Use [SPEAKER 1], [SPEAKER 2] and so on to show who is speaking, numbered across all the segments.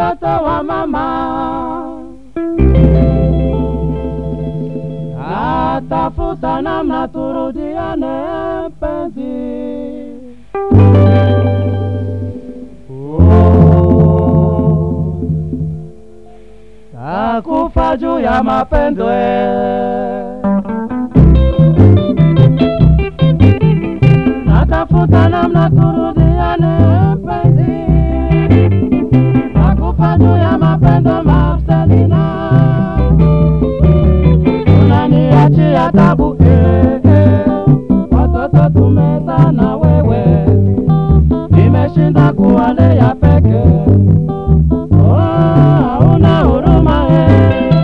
[SPEAKER 1] mtoto wa mama atafuta namna turudiane mpenzi Oh. takufa juu ya mapendwe natafuta namna turudiane mpenzi takufa juu ya mapendo Marcelina unaniachia tabu eh, eh. watoto tumeza na wewe nimeshinda kuwalea peke Oh, hauna huruma eh.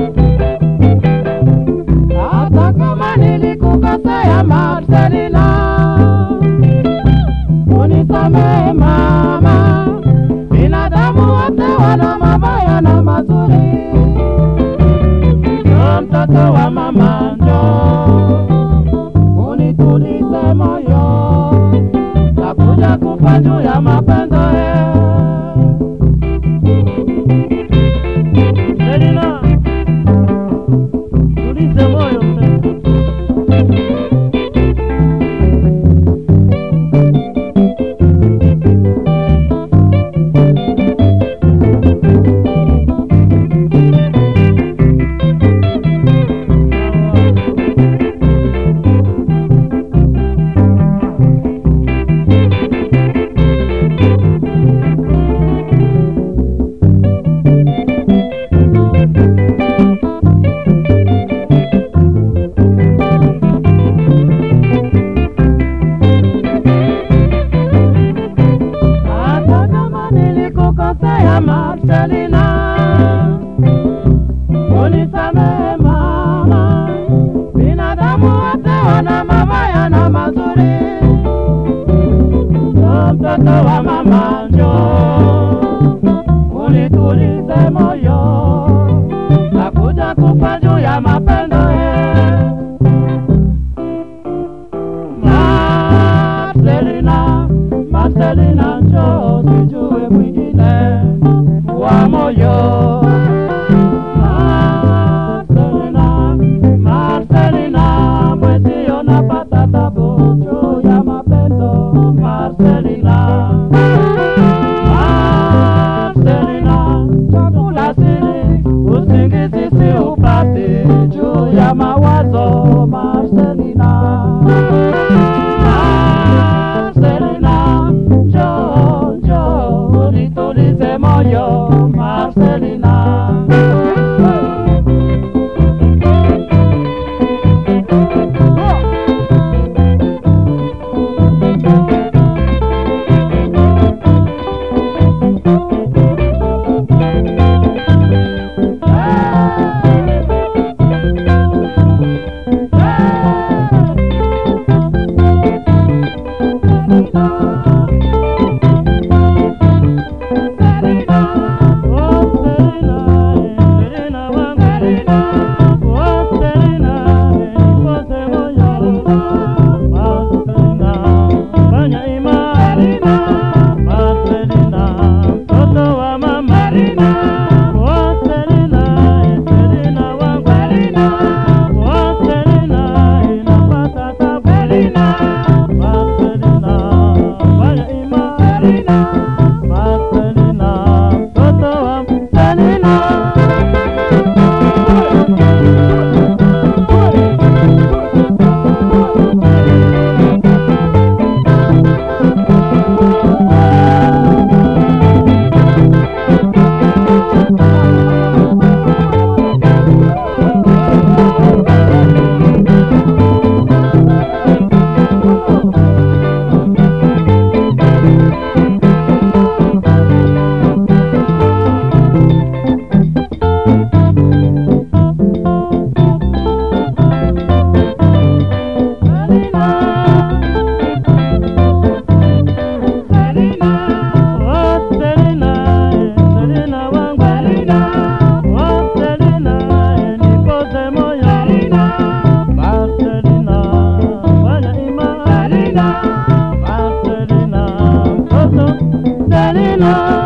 [SPEAKER 1] hata kama nilikukosea Marcelina unisamehe mama binadamu wote wana mabaya na mazuri Njoo mtoto wa mama njoo unitulize moyo takuja kufa juu ya mapendo eh. Selina, tulize moyo mpenzi. Hata kama nilikukosea Marcelina, unisamehe mama. Binadamu wote wana mabaya na mazuri. Njoo mtoto wa mama, njoo unitulize moyo, nakuja kufa juu ya mapendo eh. Marcelina, Marcelina njoo sijue mwingine wa moyo. Marcelina, Marcelina mwezio napata tabu juu ya mapendo. Marcelina, Marcelina chakula sili usingizi si upati juu ya mawazo. Marcelina Marcelina, njoo njoo unitulize moyo Marcelina. Selena